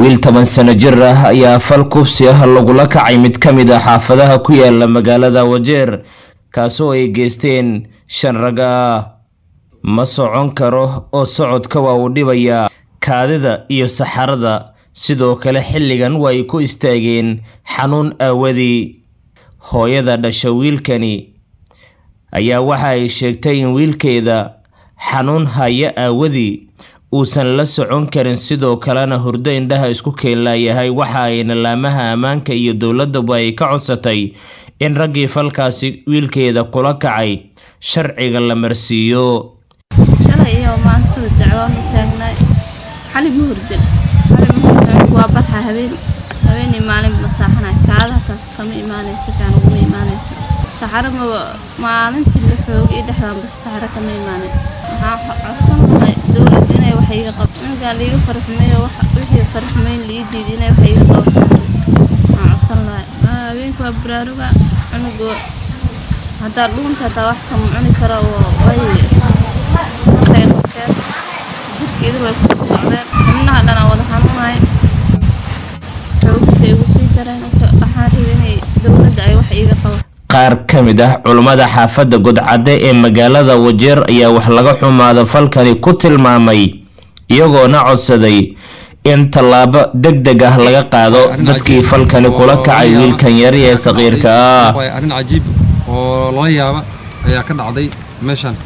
wiil toban sano jir ah ayaa fal kufsi ah lagula kacay mid ka mid ah xaafadaha ku yaala magaalada wajeer kaasoo ay geysteen shan rag ah ma socon karo oo socodka waa uu dhibayaa kaadida iyo saxarada sidoo kale xilligan waa ay ku istaageen xanuun aawadii hooyada dhasha wiilkani ayaa waxa ay sheegtay in wiilkeeda xanuun haya aawadii uusan la socon karin sidoo kalena hurdo indhaha isku keenlaayahay waxa ayna laamaha ammaanka iyo dowladaba ay ka codsatay in raggii falkaasi wiilkeeda kula kacay sharciga la marsiiyo shalay iyo maantada dacwaan u taagnay xali ma hurdin xali ma hurdin waa barxa habeen habeenii maalin masaaxanay kaadaha taas kama imaanaysa kaan uguma imaanaysa saxaro maba maalintii la xoogay dhexdaanba saxaro kama imaanin waxaan codsan lahay dowladda inay wax iga qabto ninkaan liiga farxumeeyo wixii farxumeyn lii diiday inay wax iga qabato waxaan codsan lahay habeenka waa baraaruga cunugo haddaa dhuunta hataa wax kama cuni karo oo way markay qabteen jirkeedu way ku socdeen xubnaha dhanaa wada xanuunay xoogisay igu sii dareen waxaan rabay inay dowladda ay wax iiga qabato qaar ka mid ah culummada xaafadda godcadde ee magaalada wajeer ayaa wax laga xumaada falkani ku tilmaamay iyagoona codsaday in tallaabo deg deg ah laga qaado dadkii falkani kula kacay wiilkan yari ee saqiirka ah arrin cajiib oo lala yaaba ayaa ka dhacday meeshan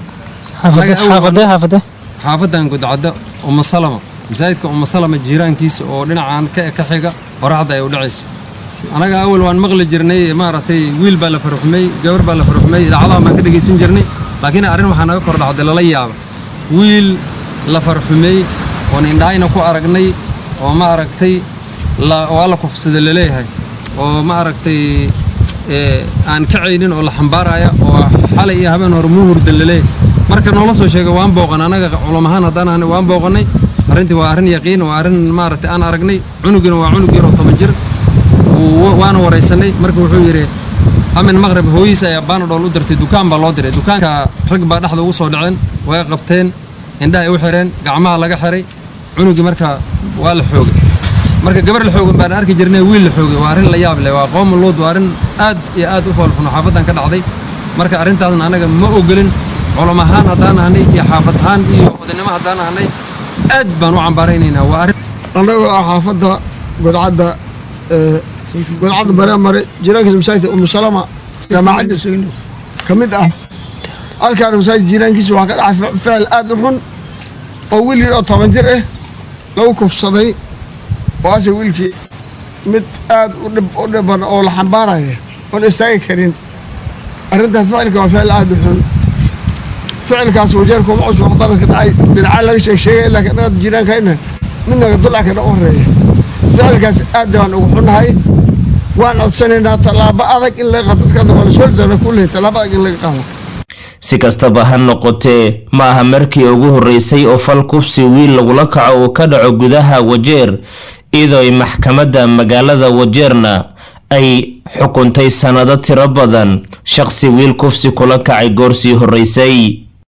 xaafadan godcadda uma salama masaajidka uma salama jiiraankiisa oo dhinacan ka xiga qoraxda ay u dhacaysa anaga awal waan maqli jirnay maaragtay wiil baa la farxumay gabar baa la farxumay idaacadaha baan ka dhegaysan jirnay laakiin arrin waxaa naga kor dhacday lala yaaba wiil la farxumay oon indhahayna ku aragnay oo ma aragtay waa la kufsada laleeyahay oo ma aragtay aan kacaynin oo la xambaaraya oo xalay iyo habeen hore muu hurdan laleeyahay marka noola soo sheegay waan booqan anaga culamahaan haddaan ahnay waan booqannay arrintii waa arrin yaqiin waa arrin maaragtay aan aragnay cunugina waa cunug yaroo toban jir waana waraysanay marka wuxuu yidhi amin maqrib hooyihiisa ayaa baanadhool u dirtay dukaan baa loo diray dukaanka rag baa dhexda ugu soo dhaceen way qabteen indhahay u xireen gacmaha laga xiray cunugii marka waa la xoogay marka gabar la xoogan baan arki jirnay wiil la xoogay waa arrin la yaab leh waa qooma luud waa arrin aad iyo aad u foolxuno xaafadan ka dhacday marka arrintaasna anaga ma ogolin culum ahaan haddaan ahnay iyo xaafad ahaan iyo odaynimo haddaan ahnay aad baan u cambaaraynaynaa waa arrin annagoo ah xaafadda godcadda godcadda bareemare jiraankiisa masaajidka umusalama jaamacaddiis ka mid ah halkaana masaajid jiraankiisa waxaa ka dhacay ficil aad u xun oo wiil yar oo toban jir ah lagu kufsaday oo ase wiilkii mid aad u dhiban oo la xambaaraya oon istaagi karin arrintaa ficilka waa ficil aad u xun ficilkaas wajeerka uma cusub wax daranka dhacay dhinacaa laga sheeg sheegay laakiin anaga jiraankayna midnaga dulcakana u horeeya ficilkaas aad baan ugu xunnahay waan codsanaynaa tallaabo adag in laga qaado dadkaada waa la soo doona kulehay tallaabo adag in laga qaado si kastaba ha noqotee ma aha markii ugu horreysay oo fal kufsi wiil lagula kaco uu ka dhaco gudaha wajeer iyadoo ay maxkamadda magaalada wajeerna ay xukuntay sannado tiro badan shaqsi wiil kufsi kula kacay goorsii horreysay